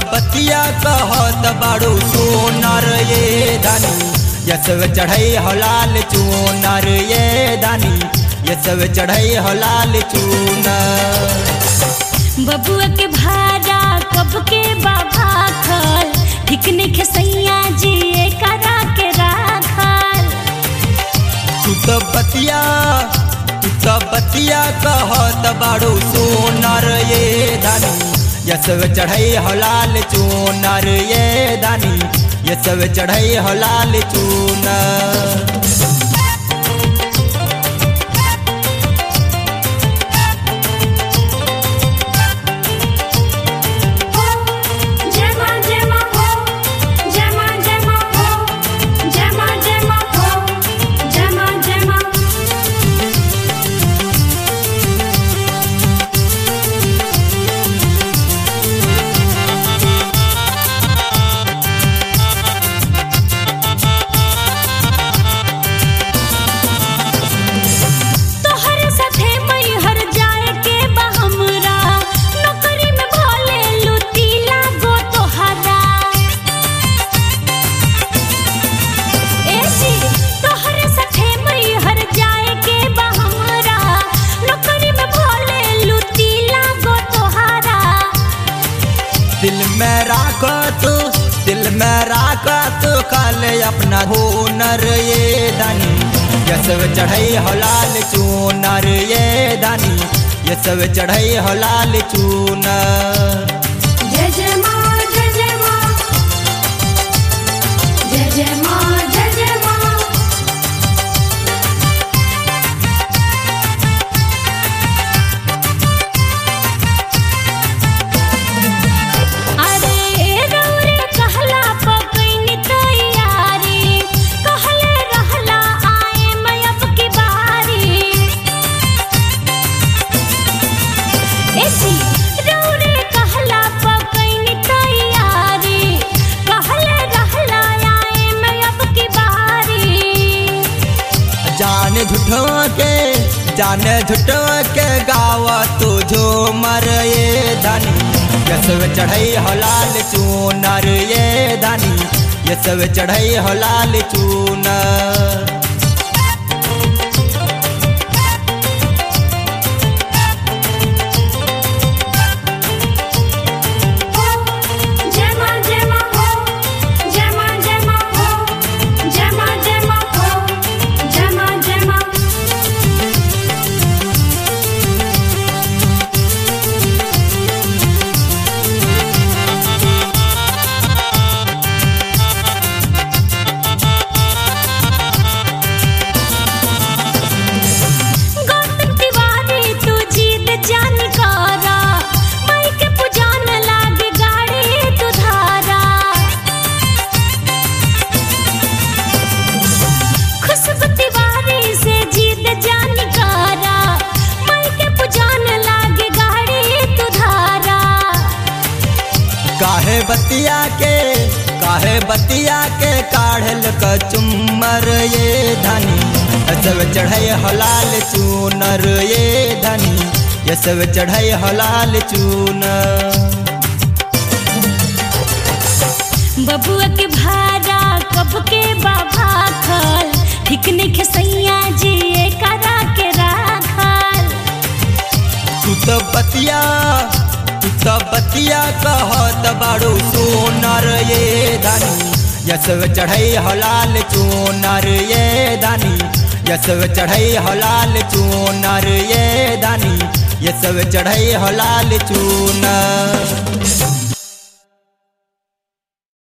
बतिया कहत बाड़ू सोनर ये दानी ये सब चढ़ई हलाल चूनर ये दानी ये सब चढ़ई हलाल चूनर बबुआ के भाड़ा कब के बाबा खल ठीक नइखे सैया जी करा के राखल तू तो बतिया तू तो बतिया कहत बाड़ू सोनर ये दानी ये सब चढ़ई हलाल चूनर ये दानी ये सब चढ़ई हलाल चूनर जय मां जय मां हो जय मां जय मां हो जय मां जय मां हो जय मां जय मां तोहरे साथे मैहर जाए के बा हमरा नौकरी में भले लुटी लागो तोहरा ए जी तोहरे साथे मैहर जाए के बा हमरा नौकरी में भले लुटी लागो तोहरा दिल में राख तू दिल में राख तू कल अपना हुनर ये दानी ये सब चढ़ई हलाल चूनर ये दानी ये सब चढ़ई हलाल चूनर जय जय मां जय जय मां जय जय मां जय जय मां अरे रौरे कहला पकैनी तैयारी कहले रहला आए मैं अब की बारी एसी रौरे कहला पकैनी तैयारी कहले रहला आए मैं अब की बारी जान झूठो के जान झूठो के गाव तू झूमर ये दानी ये सब चढ़ई हलाल चूनर ये दानी ये सब चढ़ई हलाल चूनर जय मां जय मां हो जय मां जय मां हो जय मां जय मां हो जय मां जय मां गौतम तिवारी तू जीत जान कारा माई के पुजान लाग गाड़ी तू धारा खुशबू तिवारी से जीत जान कारा माई के पुजान लाग गाड़ी तू धारा काहे बतिया के काहे बतिया के काढ़ल क चुम्मर ये धनी ये सब चढ़ई हलाल चूनर ये धनी ये सब चढ़ई हलाल चूनर बबुआ के भाड़ा कब के बाबा खल ठीक नइखे सैया जी करा के राखल तू तो बतिया तू तो बतिया कहत बाड़ू सोनर ये धनी ये सब चढ़ई हलाल चूनर ये धनी ये सब चढ़ई हलाल चूनर ये धनी ये सब चढ़ई हलाल चूनर